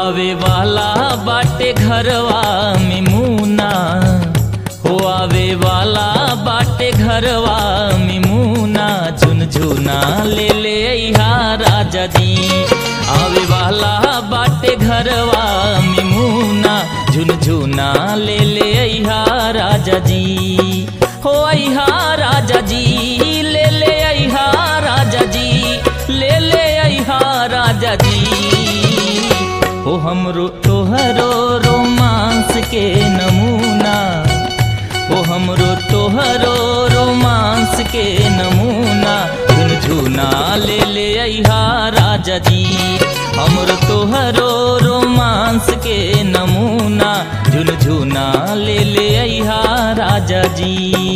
आवे वाला बाटे घरवा में मुना हो आवे वाला बाटे घरवा में मुना झुनझुना ले ले अइहा राजा जी आवे वाला बाटे घरवा में मुना झुनझुना ले ले अइहा राजा जी हो अइहा राजा जी ले ले अइहा राजा जी ले ले अइहा राजा जी हो हमरो तोहरो रोमांस के नमूना हो हमरो तोहरो रोमांस के नमूना झुनझुना ले ले अइहा राजा जी हमरो तोहरो रोमांस के नमूना झुनझुना ले ले अइहा राजा जी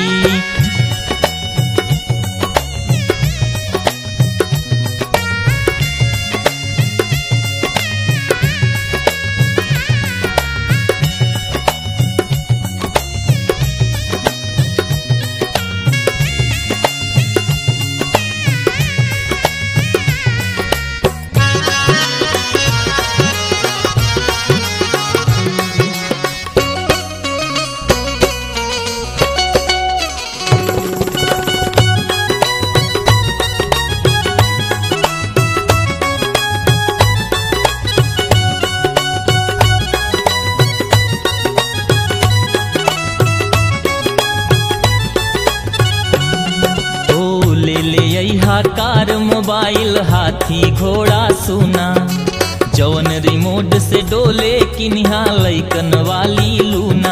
ओ ले ले अइहा कार मोबाइल हाथी घोड़ा सुना जवन रिमोट से डोले किनिहा लैकन वाली लूना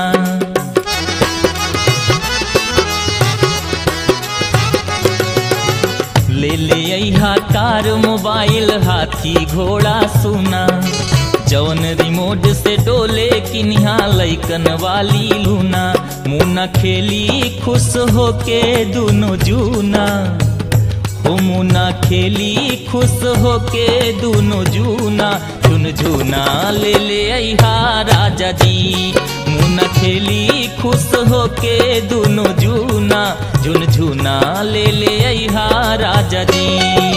ले ले अइहा कार मोबाइल हाथी घोड़ा सुना जवन रिमोट से डोले किनिहा लैकन वाली लूना मुना खेली खुश होके दुनो जूना हो मुना खेली खुश होके दुनो जूना झुनझुना ले ले अइहा राजा जी मुना खेली खुश होके दुनो जूना झुनझुना ले ले अइहा राजा जी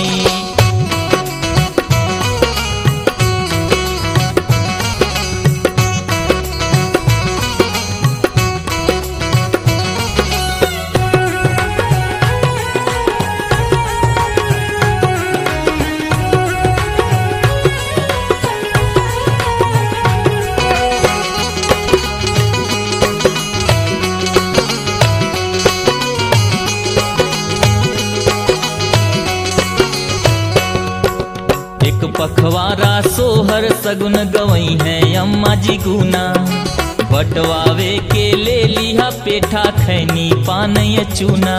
एक पखवारा सोहर सगुन गवई है अम्मा जी गुना बटवावे के ले लिहा पेठा खैनी पान ये चूना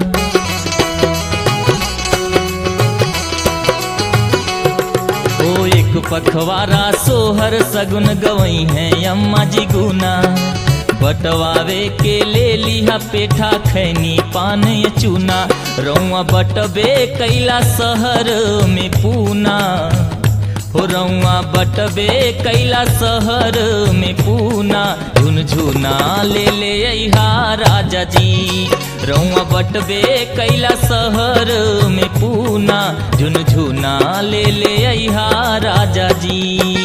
ओ एक पखवारा सोहर सगुन गवई है अम्मा जी गुना बटवावे के ले लिहा पेठा खैनी पान ये चूना रौआ बटबे कैला शहर में पूना हो रौआ बटबे कैला शहर में पूना झुनझुना ले ले अइहा राजा जी रौआ बटबे कैला शहर में पूना झुनझुना ले ले अइहा राजा जी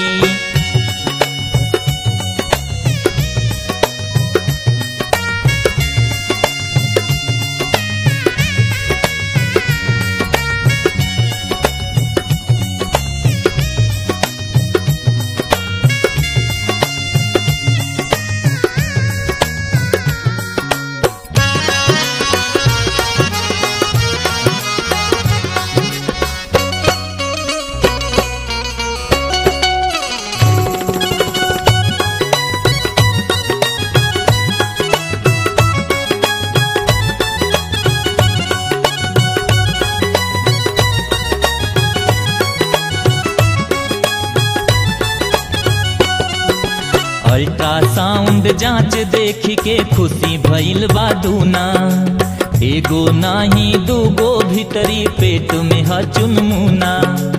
अल्ट्रासाउंड जांच देख के खुशी भइल बा दूना एगो नाही दूगो भीतरी पेट में ह चुनमुना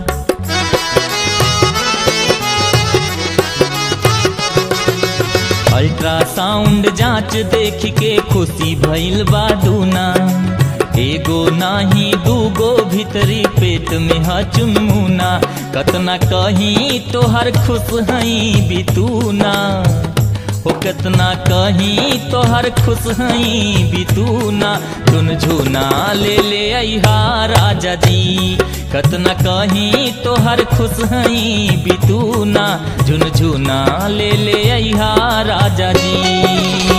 अल्ट्रासाउंड जांच देख के खुशी भइल बा दूना एगो नाही दूगो भीतरी पेट में ह चुनमुना कतना कहीं तोहर खुश हई बितूना हो कतना कहीं तोहर खुश हई बितूना झुन झुना ले ले अहा राजा जी कतना कहीं तोहर खुश हई बितूना झुन झुना ले ले अहा राजा जी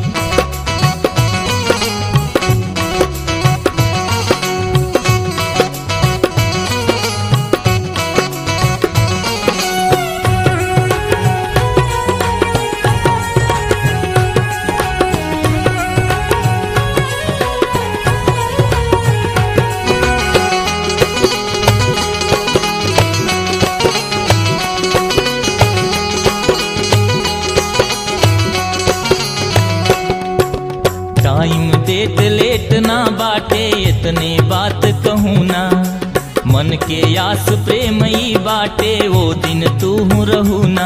टाइम डेट लेट ना बाटे इतने बात कहूँ ना मन के आस प्रेम ई बाटे वो दिन तू रहू ना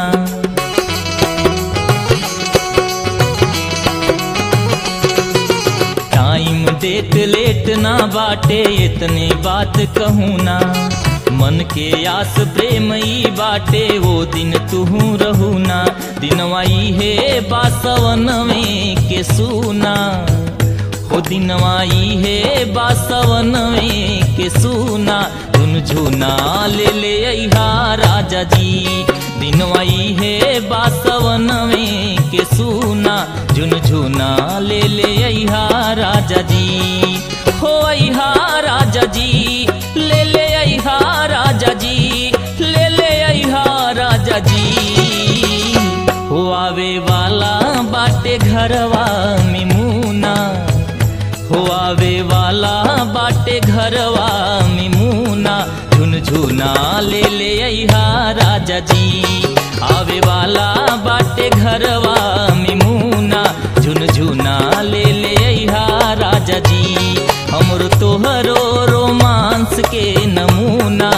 टाइम डेट लेट ना बाटे इतने बात कहूँ ना मन के आस प्रेम ई बाटे वो दिन तू रहू ना दिनवाई है बासवन में के सुना हो दिनवाई है बासवन में के सुना धुन झुना ले ले अहा राजा जी दिनवाई है बासवन में के सुना झुन झुना ले ले अहा राजा जी हो अहा राजा जी ले ले अहा राजा जी ले ले अहा राजा जी हो आवे वाला बाटे घरवा में मुना हो आवे वाला बाटे घरवा में मुना झुनझुना ले ले अहा राजा जी आवे वाला बाटे घरवा में मुना झुनझुना ले ले अहा राजा जी हमरो तोहरो रोमांस के नमूना